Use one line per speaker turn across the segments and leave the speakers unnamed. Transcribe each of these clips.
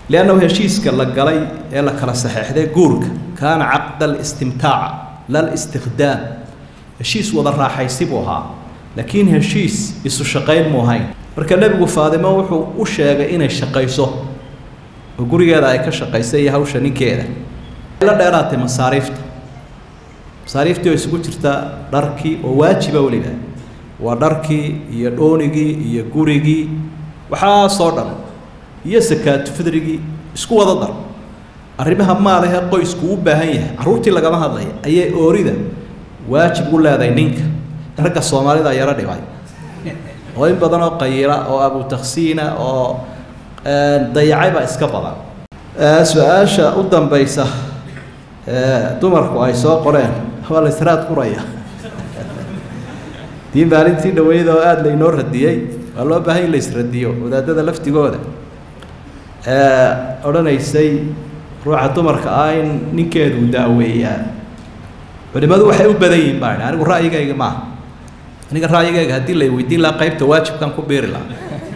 liannahu heshiiska la galay ee la kala saxeexday guurka kaana caqda alistimtaaca la listikhdaam heshiis wada raaxaysi buu ahaa laakiin heshiis isu shaqayn mu ahayn marka nebigu faadimo wuxuu u sheegay inay shaqayso oo gurigeeda ay ka shaqaysa iyo hawsha ninkeeda la dheeraatay masaariifta masaariiftii oo isugu jirta dharkii oo waajiba weliba waa dharkii iyo dhoonigii iyo gurigii waxaasoo dhan iyo sakaatu fidrigii isku wada dar arrimaha maalahe qoysku u baahan yahay carruurtii lagama hadlaya ayay oorida waajib u leedahay ninka ragga soomaalida yaro dhibay oo in badan oo qayila oo abutaksiina oo dayacayba iska badan su-aasha u dambaysa dumarku ay soo qoreen waa la israad quraya dii maalintii dhaweyd oo aada laynoo radiyey waa loo baahan in la isradiyo wadaadada laftigooda odhanaysay ruuxa dumarka ah in ninkeedu daaweeyaa culimadu waxay u badan yihiin baa anigu ra'yigayga maaha aniga ra'yigayga haddii la weydiin lahaa qaybta waajibkan ku biiri lahaa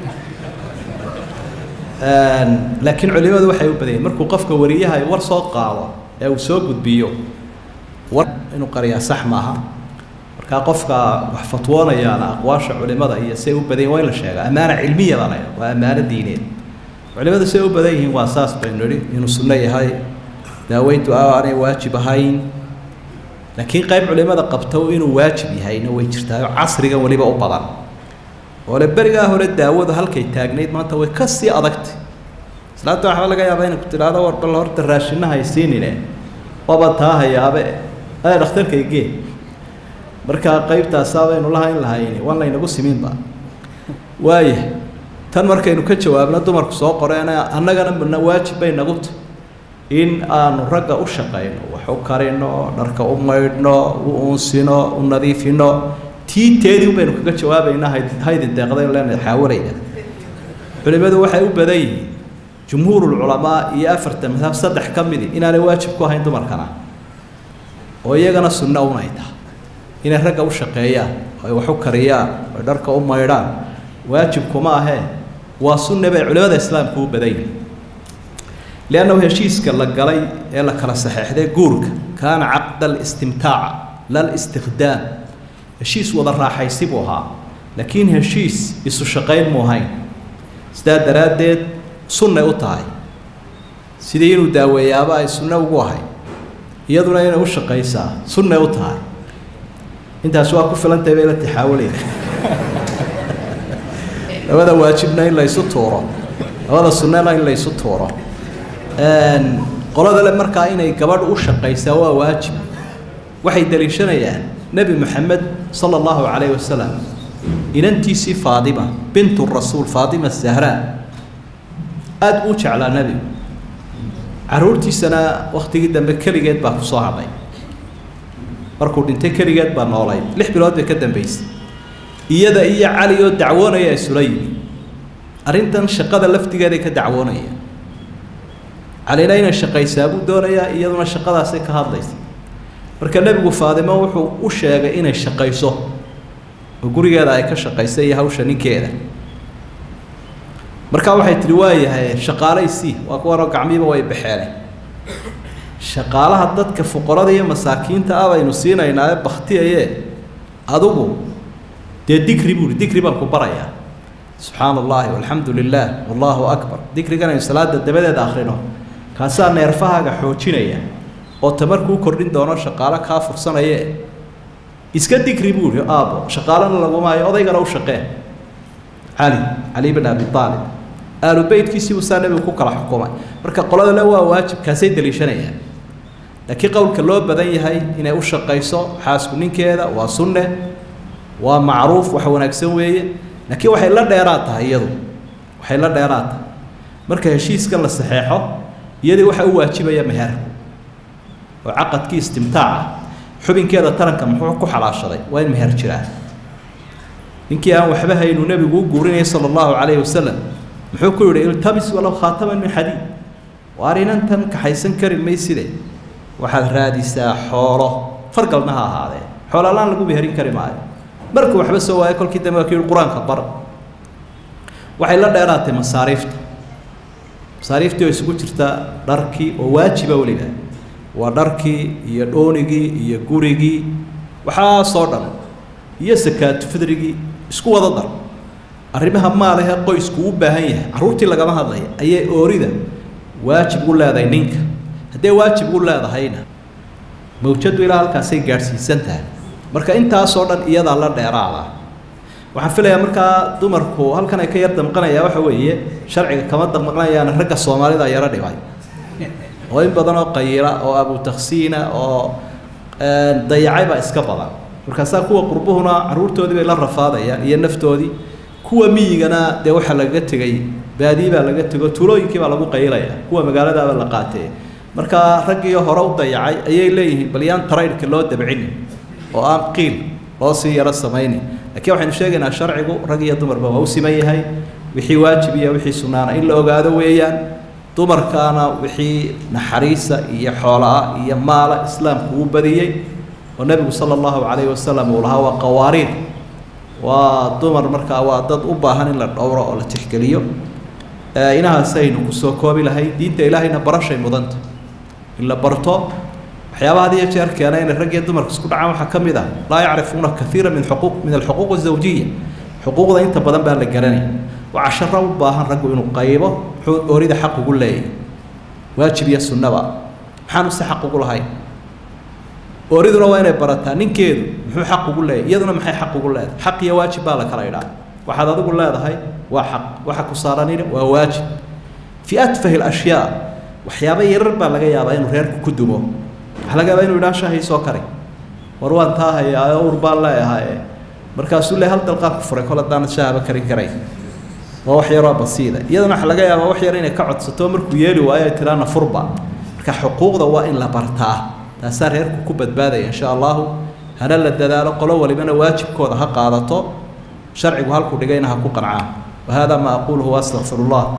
laakiin culimadu waxay u badan yihin markuu qofka wariyaha war soo qaado ee uu soo gudbiyo war inuu qariyaa sax maaha markaa qofka wax fatwoonayaana aqwaasha culimada iyo say u badan yihin waa in la sheega ammaana cilmiya baa laydha waa ammaano diineed culimadu say u badan yihiin waa saas baynu nidhi inuu sunno yahay daaweyntu aanay waajib ahayn laakiin qayb culimada qabto inuu waajib yahayna way jirtaa oo casrigan weliba u badan oo le berigaa hore daawadu halkay taagnayd maanta way ka sii adagtay islaanta waxba laga yaabaa inay ku tidhaahdo war bal horta raashina haysiinine waaba taa hayaabe aa dhakhtarkay gee markaa qaybtaasaa baynu lahayn lahayn waan laynagu siminba waaya tan markaynu ka jawaabno dumarku soo qoreena annagana mana waajib bay nagu tahy in aanu ragga u shaqayno wax u karino dharka u maydhno u unsino u nadiifino tii teedii un baynu kaga jawaabaynaa hayd haydi deeqdaynu leenahay xaawalayna culimadu waxay u badan yihiin jumhuurulculamaa iyo afarta madhab saddex ka midi inaanay waajib ku ahayn dumarkana oo iyagana sunno unay tahay inay ragga u shaqeeyaan oo ay wax u kariyaan oo ay dharka u maydhaan waajibkuma ahee waa sunne bay culimada islaamku u badan yihiin liannahu heshiiska la galay ee la kala saxeexday guurka kaana caqda alistimtaaca la listikhdaam heshiis wada raaxaysi buu ahaa laakiin heshiis isu shaqayn mu ahayn sidaa daraaddeed sunnay u tahay sidii inuu daaweeyaaba ay sunno ugu ahay iyaduna inay u shaqaysaa sunnay u tahay intaas waa ku filantahay bay la taxaawulayna labada waajibna in la ysu tuuro labada sunnena in la ysu tuuro qolada le markaa inay gabadh u shaqaysaa waa waajib waxay daliishanayaan nebi moxamed sala allahu calayhi wasalam inantiisii faadima bintu rasuul faadima zahraa aada buu jeclaa nebigu carruurtiisana wakhtigii dambe keligeed baa ku soo hadhay markuu dhintay keligeed baa noolayd lix bilood bay ka dambaysay iyada iyo cali oo dacwoonaya isula yimi arrintan shaqada laftigeeday ka dacwoonayaan calina inay shaqaysaa buu doonayaa iyaduna shaqadaasay ka hadlaysa marka nebigu faadimo wuxuu u sheegay inay shaqayso oo gurigeeda ay ka shaqaysa iyo hawsha ninkeeda markaa waxay tihi waayahay shaqaalaysi waa kuwanoo gacmiiba way baxeen shaqaalaha dadka fuqarada iyo masaakiinta ah baynu siinaynaa baktiyaye adigu dee dikri buuri dikri baan ku barayaa subxaana allahi walxamdu lilah wallahu akbar dikrigan aynu salaada dabadeeda akhrino kaasaa neerfahaaga xoojinaya oo tamarkuu kordhin doono shaqaalo kaa fursanaye iska dikri buuri aabo shaqaalana lagumaayo odaygana u shaqee cali cali bin abi aalib aalu beytkiisiibuu saa nebigu ku kala xukumay marka qolada le waa waajib kaasay daliishanayaan laakiin qowlka loo badan yahay inay u shaqayso xaasku ninkeeda waa sunne waa macruuf wax wanaagsan weeye laakiin waxay la dheeraad tahay iyadu waxay la dheeraad tahay marka heshiiska la saxeexo iyadii waxa u waajibaya meher oo caqadkii istimtaaca xubinkeeda taranka muxuu ku xalaashaday waa in meher jiraan ninkii aan waxba haynuu nebigu u guurinayay sala allahu calayhi wasalam muxuu ku yidhi iltamis walow khaataman min xadiid waar inantan kaxaysan kari mayside waxaad raadisaa xoolo fargalna ha ahaadee xoolalaan lagu meherin kari maayo markuu waxba soo waayo kolkii dambe waa ku yihi qur-aanka bar waxay la dheeraatay masaariifta masaariiftii oo isugu jirta dharkii oo waajiba weliba waa dharkii iyo dhoonigii iyo gurigii waxaasoo dhan iyo sakaatu fidrigii isku wada dar arrimaha maalahe qoysku u baahan yahay carruurtii lagama hadlaya ayay oorida waajib u leedahay ninka haddee waajib u leedahayna mawjadu ilaa halkaasay gaadhsiisan tahay marka intaasoo dhan iyadaa la dheeraada waxaan filayaa markaa dumarku halkan ay ka yar damqanayaa waxa weeye sharciga kama damqanayaana ragga soomaalida yaro dhibay oo in badan oo qayila oo abutaksiina oo dayacay baa iska badan markaasaa kuwa qurbuhuna carruurtoodii bay la rafaadayaan iyo naftoodii kuwa miyigana dee waxaa lagaga tegay baadii baa laga tego tuulooyinkii baa lagu qaylaya kuwa magaaladaaba la qaatee marka raggii hore u dayacay ayay leeyihiin bal yaan taraydhka loo dabcinin oo aan qiil loo sii yaro samaynin laakiin waxaynu sheegaynaa sharcigu rag iyo dumarba waa u siman yahay wixii waajib iyo wixii sunnaana in la ogaado weeyaan dumarkaana wixii naxariisa iyo xoolaa iyo maala islaamku uu badiyey oo nebigu sala allahu calayhi wasalam uu lahaa waa qawaariir waa dumar markaa waa dad u baahan in la dhowro oo la tixgeliyo inahaasaynu kusoo koobi lahay diinta ilaahayna barashay mudanta in la barto waxyaabaha had iyo jeer keena inay rag iyo dumarka isku dhacaan waxaa ka mid ah laa yacrifuuna kaiira min xuquuq min alxuquuq azawjiya xuquuqda inta badan baa la garanaya waa casharo u baahan raggu inuu qaybo muxuu oorida xaq ugu leeyahy waajib iyo sunnaba maxaanu se xaq ugu lahayn ooriduna waa inay barataa ninkeedu muxuu xaq ugu leeyahy iyaduna maxay xaq ugu leedahay xaq iyo waajib baa la kala idhaa waxaad adigu leedahay waa xaq waxa ku saaranina waa waajib fii atfahi alashyaa waxyaaba yarar baa laga yaabaa inuu reerku ku dumo waxaa laga yaabaa inuu idhaa shaahii soo kari war waan taa hayaa ur baan leeyahay markaasuu le hal dalqaan ku furay kol haddaanad shaahaba karin karay waa wax yaroo basiida iyadana waxaa laga yaabaa wax yar inay ka codsato markuu yeeli waayo ay tiraana furba marka xuquuqda waa in la bartaa taasaa reerku ku badbaadaya insha allahu hana la dadaalo qolo walibana waajibkooda ha qaadato sharcigu halkuu dhigayna ha ku qancaan wahada ma aquluhu waastaqfiru llah